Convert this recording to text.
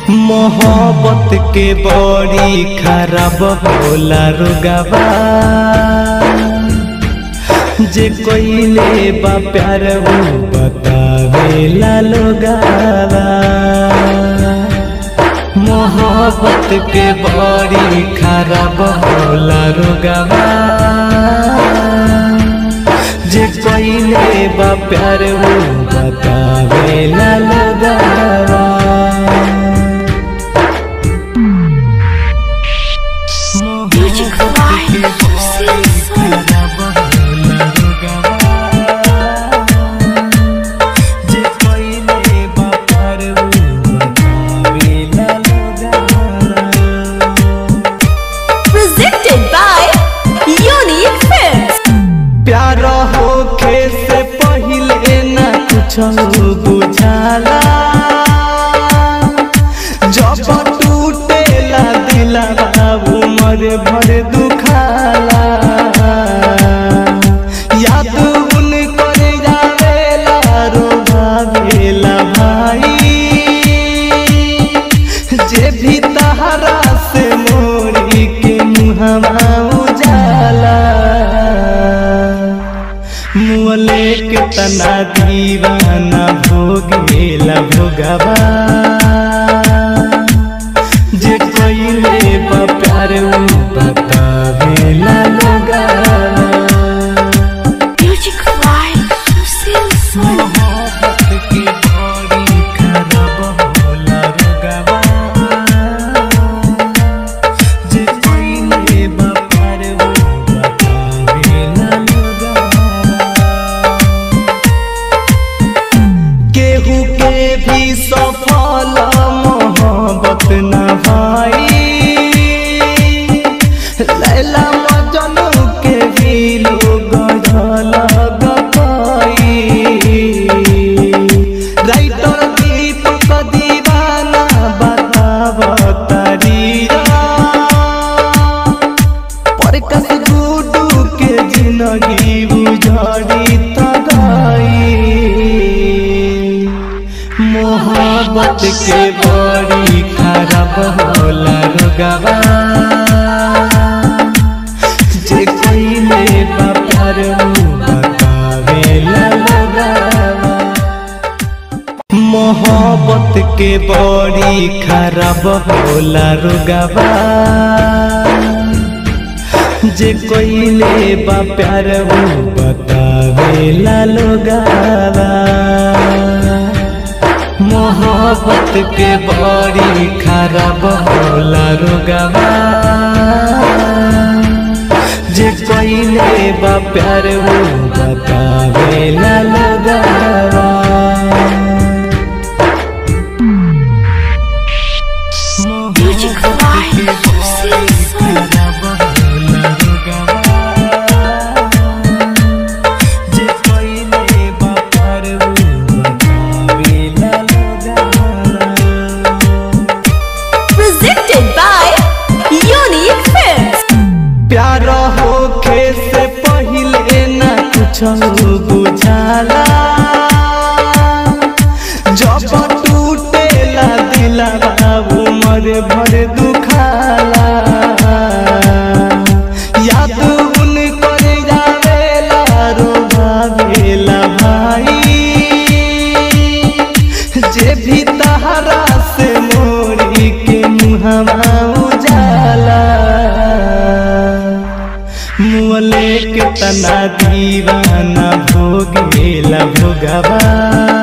मोहब्बत के बड़ी खराब होला रुगवा जे कोइले बा प्यार वो बतावेला लोगावा मोहब्बत के बड़ी खराब होला रुगवा जे कोइले बा प्यार वो बतावेला लोगावा Music Live, Silson. Presented by Unique Films. प्यार होखे से पहिले न कुछ बुझाला जब टूटेला दिलवा उमर भर दुखाला याद उन कर जावेला रोभावेला भाई जे भी तहरा से मोरी के मुहवा उजाला मुअले के तना दीवाना भोगेला भोगवा जे कोइले बा प्यार उ बतावेला लोगवा Music Live, Silson. मोहब्बत की बड़ी खराब होला रुगवा जे कोइले बा प्यार उ बतावेला लोगवा केहू के भी सफल मोहब्बत न भाई लैला मजनू के भी लोग झलक पाई राइटर दीपक दीवाना बताव तरीरा परकस गुडू के जिंदगी बुझड़ी तगाई मोहब्बत के बड़ी खराब होला रुगवा जे कोइले बा प्यार उ बतावेला लोगवा मोहब्बत के बड़ी खराब होला रुगवा जे कोइले बा प्यार वो बतावेला लोगवा मोहब्बत के बड़ी खराब होला रुगवा जे कोइले बा प्यार वो बतावेला लोगवा Music Live, Silson. Presented by Unique Films. प्यार होखे से पहिले न कुछ बुझाला जब टूटेला दिलवा उमर भर दुखाला याद उन कर जावेला रोभावेला भाई जे भी तहरा से मोरी के मुहवा उजाला मुअले के तना दीवाना भोगेला भोगवा